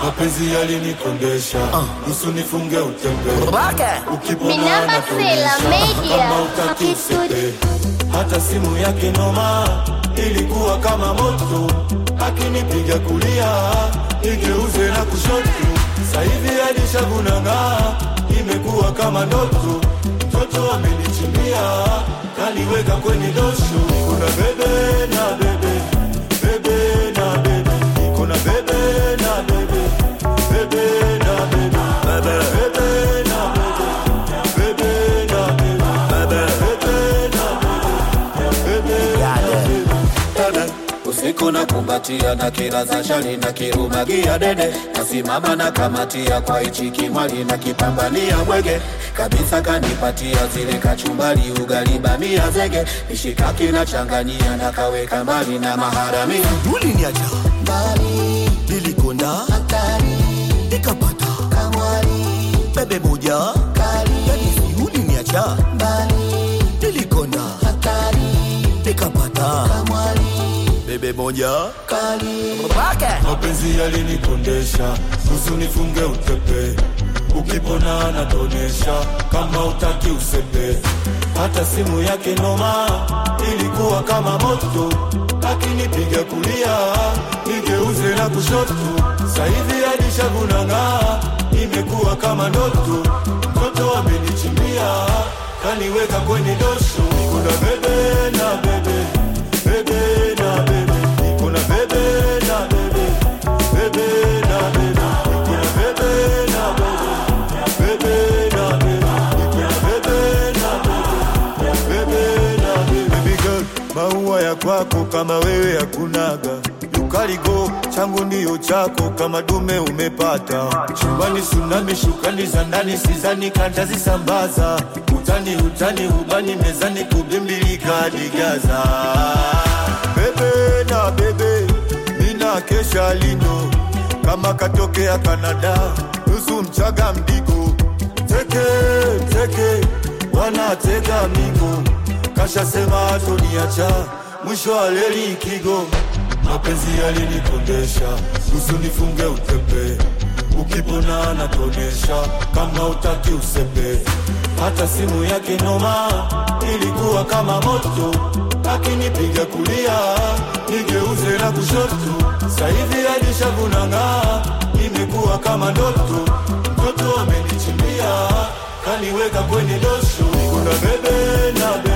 mapenzi yalinikondesha nusu nifunge utembe ukipona Minamba anatonesha Sela Media. kama utaki usepe hata simu yake noma ilikuwa kama moto akinipiga kulia igeuze na kushoto sahivi alishagunanga imekuwa kama ndoto mtoto amenichimbia kaniweka kwenye dosho kuna bebe na bebe bebe na bebe kuna bebe na bebe bebe na bebe bebe bebe na bebe bebe na bebe bebe na bebe bebe na bebe usiku na kumbatia na kila za shari na kirumagia dede nasimama na kamatia kwa ichi kimwali na kipambania mwege kabisa kanipatia zile kachumbali ugali bamia zege mishikaki na changanyia na kaweka mbali na maharamia uliniacha mbali, nilikonda hatari, nikapata kamwari, bebe moja kali, yani si uliniacha mbali, nilikonda hatari, nikapata kamwari, bebe moja kali. mapenzi yalinikondesha nusu nifunge utepe ukipona anatonesha kama utaki usepe hata simu yake noma ilikuwa kama moto akinipiga kulia nigeuze na kushoto sahivi alishagunanga imekuwa kama ndoto mtoto amenichimbia kaniweka kwenye dosho kuna bebe na bebe bebe na bebe kuna bebe na bebe bebe na bebe kuna bebe na bebe bebe na bebe kuna bebe na bebe bebe na bebe baby girl maua ya kwako kama wewe hakunaga ukaligo changu ndiyo chako kama dume umepata chumbani sunami shukani za ndani sizani kantazisambaza utani utani ubani mezani kubimbilika digaza bebe na bebe mina kesha lino kama katokea Kanada nusu mchaga mdigo teke teke wanatega migo kashasema atoniacha mwisho wa leli kigo mapenzi yalinikondesha nusu nifunge utepe ukipona anatonesha kama utaki usepe hata simu yake noma ilikuwa kama moto akinipiga kulia nigeuze na kushoto sahivi alishagunanga imekuwa kama ndoto mtoto amenichimbia kaniweka kwenye dosho kuna bebe na